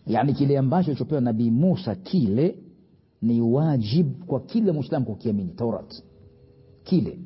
yani kile ambacho chopewa nabii musa kile ni wajib kwa kila mwislamu kukiamini taurat kile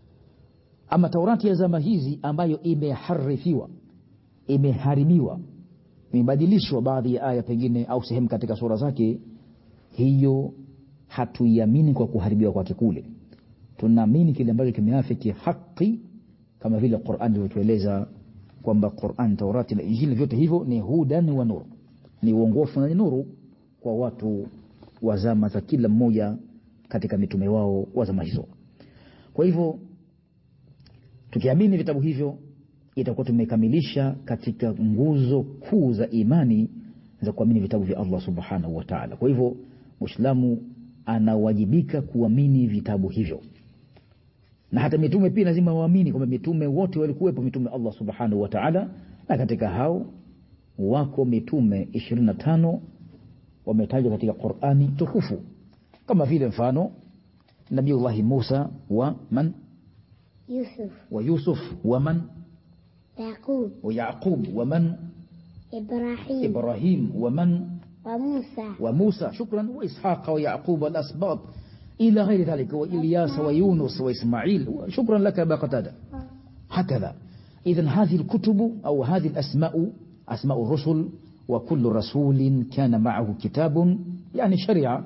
ama taurati ya zama hizi ambayo imeharifiwa imeharibiwa imebadilishwa baadhi ya aya pengine au sehemu katika sura zake hiyo hatuiamini kwa kuharibiwa kwake kule tunaamini kile ambacho kimeafiki haki kama vile quran ilivyotueleza kwamba quran taurati na injili vyote hivyo ni hudan wa nur ni uongofu na ni nuru kwa watu wa zama za kila mmoja katika mitume wao wa zama hizo kwa hivyo tukiamini vitabu hivyo itakuwa tumekamilisha katika nguzo kuu za imani za kuamini vitabu vya allah subhanahu wa taala kwa hivyo mwislamu anawajibika kuamini vitabu hivyo na hata mitume pia lazima waamini kwamba mitume wote walikuwepo mitume allah subhanahu wa taala na katika hao wako mitume 25 wametajwa katika qurani tukufu kama vile mfano nabiullahi musa wa man يوسف wa yusuf wa man يعقوب wa yaqub wa man إبراهيم ibrahim wa man وموسى وموسى شكرا وإسحاق ويعقوب والأسباط إلى غير ذلك وإلياس ويونس وإسماعيل شكرا لك أبا قتادة هكذا إذا هذه الكتب أو هذه الأسماء أسماء الرسل وكل رسول كان معه كتاب يعني شريعة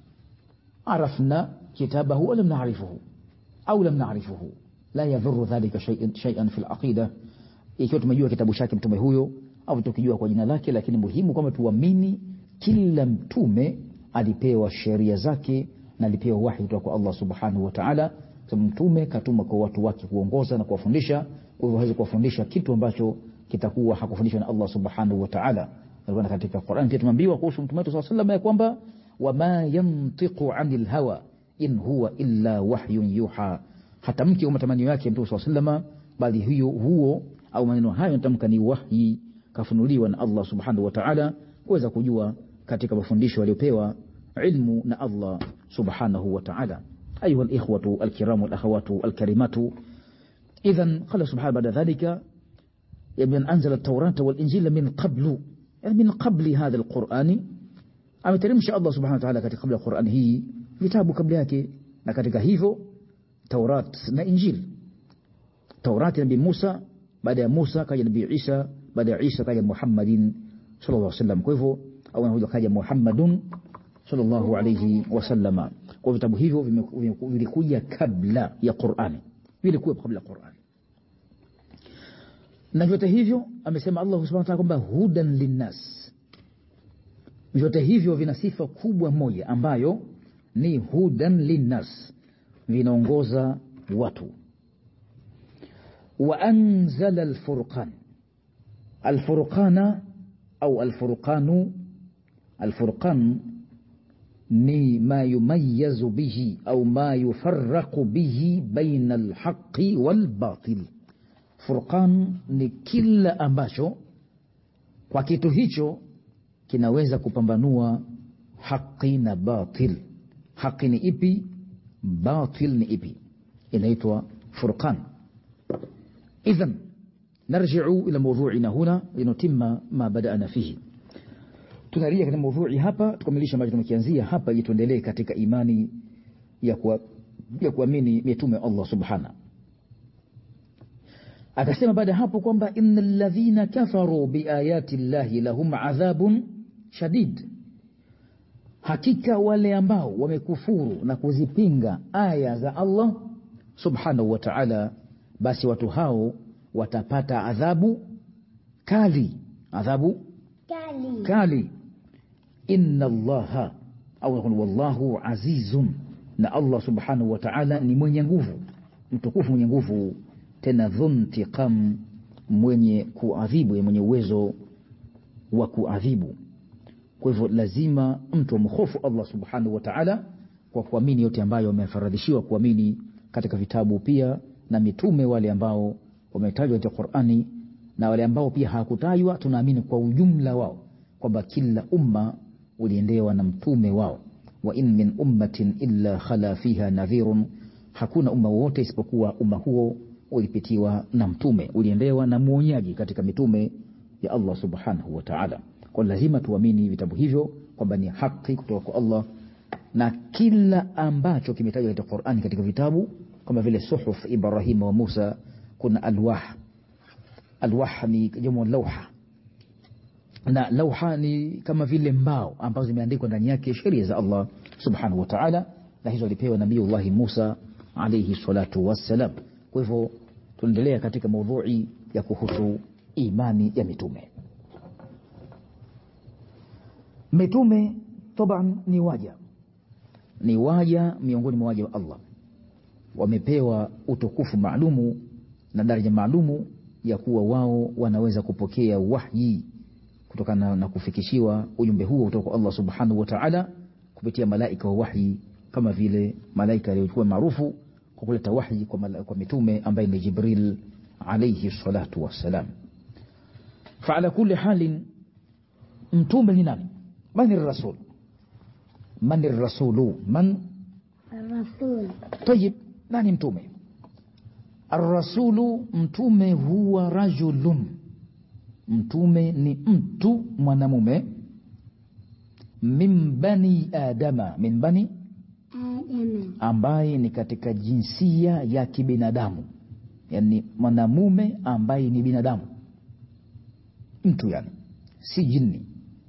عرفنا كتابه ولم نعرفه أو لم نعرفه لا يضر ذلك شيء شيئا في العقيدة ikiwa tumejua kitabu chake mtume huyo au tukijua kwa jina lake lakini muhimu kwamba tuamini kila mtume alipewa sheria zake na alipewa wahi kutoka kwa allah subhanahu wa taala sababu mtume katuma kwa watu wake kuongoza na kuwafundisha kwa hivyo hawezi kuwafundisha kitu ambacho kitakuwa hakufundishwa na allah subhanahu wa taala na katika quran pia tumeambiwa kuhusu mtume wetu saa salam ya kwamba wama yantiqu ani lhawa in huwa illa wahyun yuha hatamki kwa matamanio yake mtume saa salama bali hiyo huo au maneno hayo natamka ni wahyi kafunuliwa na allah subhanahu wa taala kuweza kujua katika mafundisho aliyopewa ilmu na allah subhanahu wa taala ayuha likhwatu alkiramu walakhawatu alkarimatu idhan qala subhanahu baada dhalika من أنزل التوراة والإنجيل من قبل يعني من قبل هذا القرآن ameteremsha allah subhanahu wataala katika kabla ya qurani hii vitabu kabla yake na katika hivyo taurat na injil taurati nabii musa baada ya musa kaja nabii isa baada ya isa kaja muhammadin sallallahu alaihi wasallam kwa hivyo au anakuja kaja muhammadun sallallahu alaihi wasallama kwa vitabu hivyo vime- vime- vilikuja kabla ya qurani vilikuwa kabla ya qurani na vyote hivyo amesema allah subhanahu wa ta'ala kwamba hudan linnas vyote hivyo vina sifa kubwa moja ambayo ni hudan linnas vinaongoza watu waanzala alfurqan alfurqana au alfurqanu alfurqan ni ma yumayazu bihi au ma yufaraqu bihi baina alhaqi walbatil furqan ni kila ambacho kwa kitu hicho kinaweza kupambanua haqi na batil haqi ni ipi batil ni ipi inaitwa furqan idhan narjiu ila mawdhuina huna linutima ma badana fihi tunarejea katika mawdhui hapa tukamilisha ambacho tumekianzia hapa ili tuendelee katika imani ya kuwa- ya kuamini mitume allah subhana akasema baada ya hapo kwamba ina ladhina kafaru biayati llahi lahum adhabun shadid hakika wale ambao wamekufuru na kuzipinga aya za allah subhanahu wa taala basi watu hao watapata adhabu kali adhabu كالي kali inna allaha au yaqulu wallahu azizun na allah subhanahu wa taala ni mwenye nguvu mtukufu mwenye nguvu tena dhuntiqam mwenye kuadhibu mwenye uwezo wa kuadhibu kwa hivyo lazima mtu amhofu allah subhanahu wa taala kwa kuamini yote ambayo wamefaradhishiwa kuamini katika vitabu pia na mitume wale ambao wametajwa katika qurani na wale ambao pia hawakutajwa tunaamini kwa ujumla wao kwamba kila umma uliendewa na mtume wao wa in min ummatin illa khala fiha nadhirun hakuna umma wowote isipokuwa umma huo ulipitiwa na mtume uliendewa na mwonyaji katika mitume ya allah subhanahu wa taala kwa lazima tuamini vitabu hivyo kwamba ni haki kutoka kwa Allah na kila ambacho kimetajwa katika Qur'ani katika vitabu kama vile suhuf Ibrahim wa Musa kuna alwah alwah ni jamu lauha na lauha ni kama vile mbao ambazo zimeandikwa ndani yake sheria za Allah subhanahu wa ta'ala na hizo alipewa nabiiullah Musa alayhi salatu wassalam kwa hivyo tunaendelea katika maudhui ya kuhusu imani ya mitume mitume taban ni waja ni waja miongoni mwa waja wa Allah wamepewa utukufu maalumu na daraja maalumu ya kuwa wao wanaweza kupokea wahyi kutokana na kufikishiwa ujumbe huo kutoka kwa Allah subhanahu wa ta'ala kupitia malaika wa wahyi kama vile malaika aliyokuwa maarufu kwa kuleta wahyi kwa, mala, kwa mitume ambaye ni Jibril alayhi salatu wassalam faala kulli halin mtume ni nani man rasul man rasulu man الرسول طيب nani mtume arrasulu mtume huwa rajulun mtume ni mtu mwanamume min bani adama min bani آدم ambaye ni katika jinsia ya kibinadamu yani mwanamume ambaye ni binadamu mtu yani si jini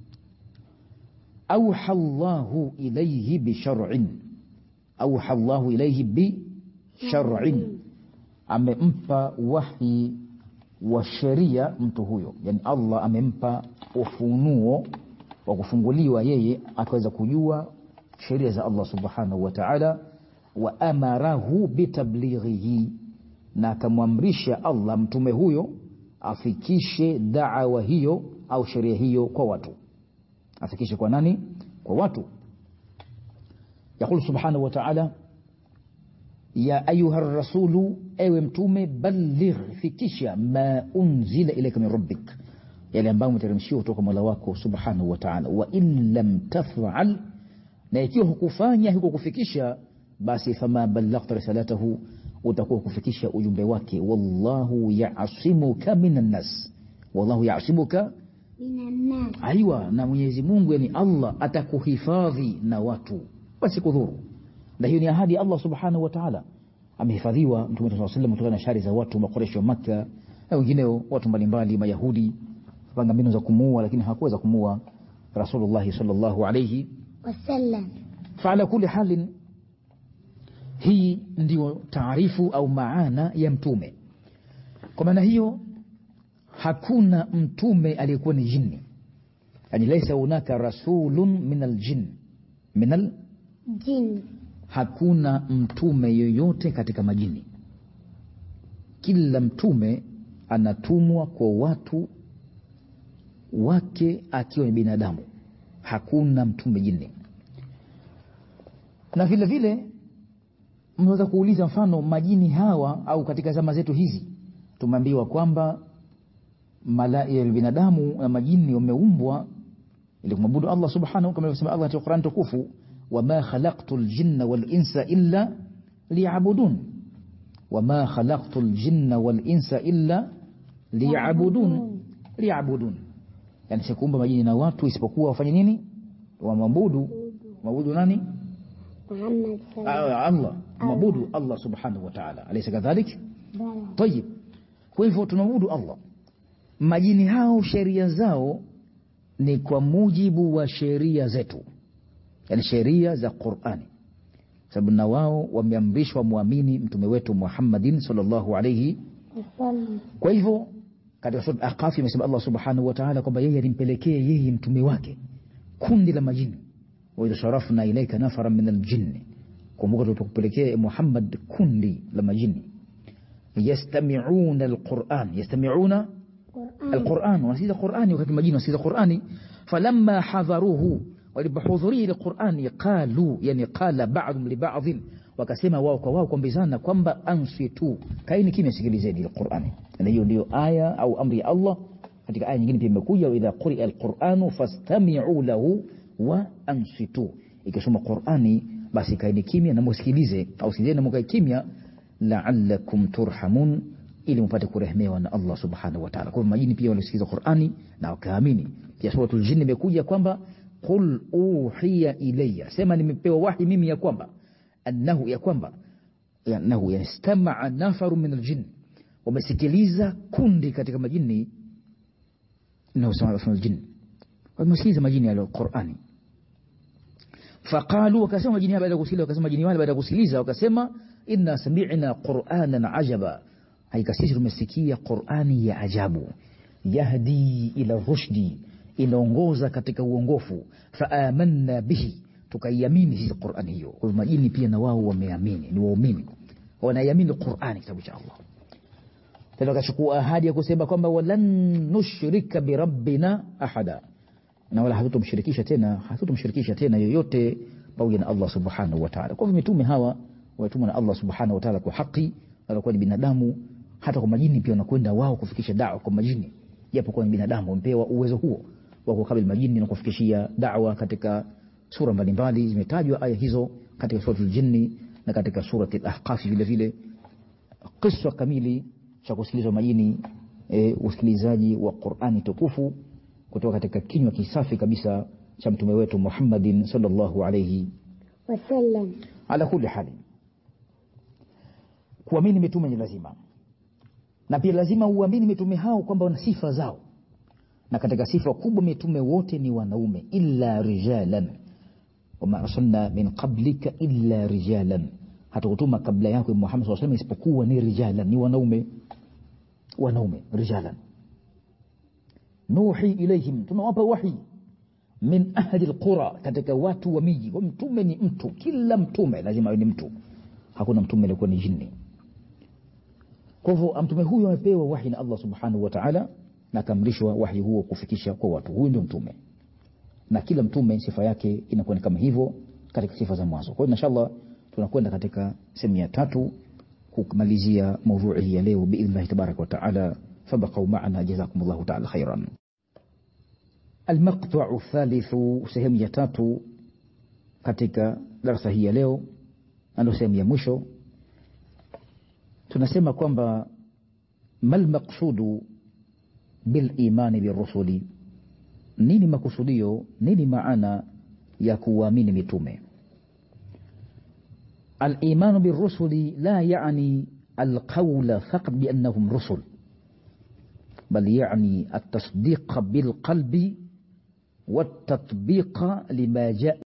auha llahu ilaihi bishar'in auha llahu ilaihi bishar'in amempa wahi wa sheria mtu huyo yani allah amempa ufunuo wa kufunguliwa yeye akaweza kujua sheria za allah subhanahu wa taala wa amarahu bitablighihi na akamwamrisha allah mtume huyo afikishe daawa hiyo au sheria hiyo kwa watu afikishe kwa nani kwa watu yaqulu subhanahu wa taala ya ayuha rasulu ewe mtume balligh fikisha ma unzila ilaika min rabbik yale ambayo umeteremshiwa kutoka mola wako subhanahu wa taala wa in lam tafal na ikiwa hukufanya huko kufikisha basi fama ballaghta risalatahu utakuwa kufikisha ujumbe wake wallahu yasimuka minan nas wallahu yasimuka من الناس aiwa na mwenyezi mungu yani allah atakuhifadhi na watu wasikudhuru na hiyo ni ahadi ya allah subhanahu wa taala amehifadhiwa mtume saa salam kutokana na shari za watu makoresho wa makka na wengineo watu mbalimbali mayahudi panga mbinu za kumuua lakini hawakuweza kumuua rasulullahi salllahu alaihi وسلم faala kuli halin hii ndio taarifu au maana ya mtume kwa maana hiyo hakuna mtume aliyekuwa ni jini yani laisa hunaka rasulun min aljin min al جن hakuna mtume yoyote katika majini kila mtume anatumwa kwa watu wake akiwa ni binadamu hakuna mtume jini na vile vile mnaweza kuuliza mfano majini hawa au katika zama zetu hizi tumeambiwa kwamba malaia binadamu na majini wameumbwa ili kumwabudu Allah subhanahu kama alivyosema Allah katika Qur'an tukufu wama khalaqtu ljinna walinsa illa liyabudun wama khalaqtu ljinna walinsa illa liyabudun liyabudun yani sikuumba majini na watu isipokuwa wafanye nini wamwabudu mwabudu nani محمد صلى الله Ah, Allah mwabudu Allah subhanahu wa ta'ala alaysa kadhalik عليه وسلم tayib kwa hivyo tunamwabudu Allah majini hao sheria zao ni kwa mujibu wa sheria zetu yani sheria za Qur'ani sababu na wao wameamrishwa muamini mtume wetu Muhammadin sallallahu alayhi وسلم kwa hivyo katika sura Aqaf imesema Allah subhanahu wa ta'ala kwamba yeye alimpelekea yeye mtume wake kundi la majini wa idha sharafna ilayka nafara min aljinn kumbuka tulipokupelekea Muhammad kundi la majini yastami'una alquran yastami'una قرآن القرآن ونسيت القرآن وكانت المدينة ونسيت القرآن فلما حضروه ولبحضوري القرآن قالوا يعني قال بعضهم لبعض wakasema wao kwa wao kuambizana kwamba ansitu kaini kimya sikilizeni alqurani na hiyo ndio aya au amri ya Allah katika aya nyingine pia imekuja idha quria alquranu fastami'u lahu wa ansitu ikisoma qurani basi kaini kimya na musikilize au sikilizeni na mkae kimya la'allakum turhamun ili mpate kurehemewa na Allah subhanahu wa ta'ala. Kwa hivyo majini pia walisikiza Qur'ani na wakaamini. Pia suratul jinn imekuja kwamba qul uhiya ilayya, sema nimepewa wahi mimi ya kwamba annahu, ya kwamba annahu yastamaa nafaru min aljinn, wamesikiliza kundi katika majini na usama aljinn, wamesikiliza majini ya Qur'ani faqalu, wakasema majini baada ya kusikiliza, wakasema majini wale baada ya kusikiliza wakasema inna sami'na qur'anan ajaba, hakika sisi tumesikia Qur'ani ya ajabu, yahdi ila rushdi, inaongoza katika uongofu, faamanna bihi, tukaiamini sisi Qur'ani hiyo. Kwa hivyo majini pia na wao wameamini, ni waumini, wanaiamini Qur'ani, kitabu cha Allah. Tena wakachukua ahadi ya kusema kwamba walan nushrika birabbina ahada na wala hatutomshirikisha tena hatutomshirikisha tena yoyote pamoja na Allah subhanahu wa ta'ala. Kwa hivyo mitume hawa watumwa na Allah subhanahu wa ta'ala kwa haki, wanakuwa ni binadamu. Hata kwa majini pia wanakwenda wao kufikisha dawa kwa majini, japo kwa ni binadamu wamepewa uwezo huo wa kukabili majini na kufikishia dawa. Katika sura mbalimbali zimetajwa aya hizo katika suratul jinni na katika surati al-Ahqaf vile vile, kisa kamili cha kusikilizwa majini, e, usikilizaji wa Qur'ani tukufu kutoka katika kinywa kisafi kabisa cha mtume wetu Muhammadin sallallahu alayhi wasallam. Ala kulli hali, kuamini mitume ni lazima, na pia lazima uamini mitume hao kwamba wana sifa zao, na katika sifa kubwa mitume wote ni wanaume, illa rijalan wama arsalna min qablika illa rijalan, hatukutuma kabla yako Muhammad sallallahu alayhi wasallam isipokuwa ni rijalan, ni wanaume, wanaume rijalan nuhi ilaihim, tunawapa wahi min ahli alqura, katika watu wa miji. Kwa mtume ni mtu, kila mtume lazima awe ni mtu, hakuna mtume aliyekuwa ni jini. Kwa hivyo mtume huyo amepewa wahi na Allah subhanahu wa ta'ala, na akamrishwa wahi huo kufikisha kwa watu. Huyu ndio mtume, na kila mtume sifa yake inakuwa ni kama hivyo katika sifa za mwanzo. Kwa hiyo inshallah tunakwenda katika sehemu ya tatu kumalizia maudhui hii ya leo biidhnillahi tabaraka wa taala. Fabaqau maana jazakumullahu taala khairan. Almaqtau thalithu, sehemu ya tatu katika darasa hii ya leo, ndio sehemu ya mwisho. Tunasema kwamba mal maqsudu bil imani birrusuli, nini makusudio, nini maana ya kuamini mitume? Al-imanu birrusuli la yani alqawla faqat biannahum rusul bal yani altasdiqa bilqalbi waltatbiqa lima jaa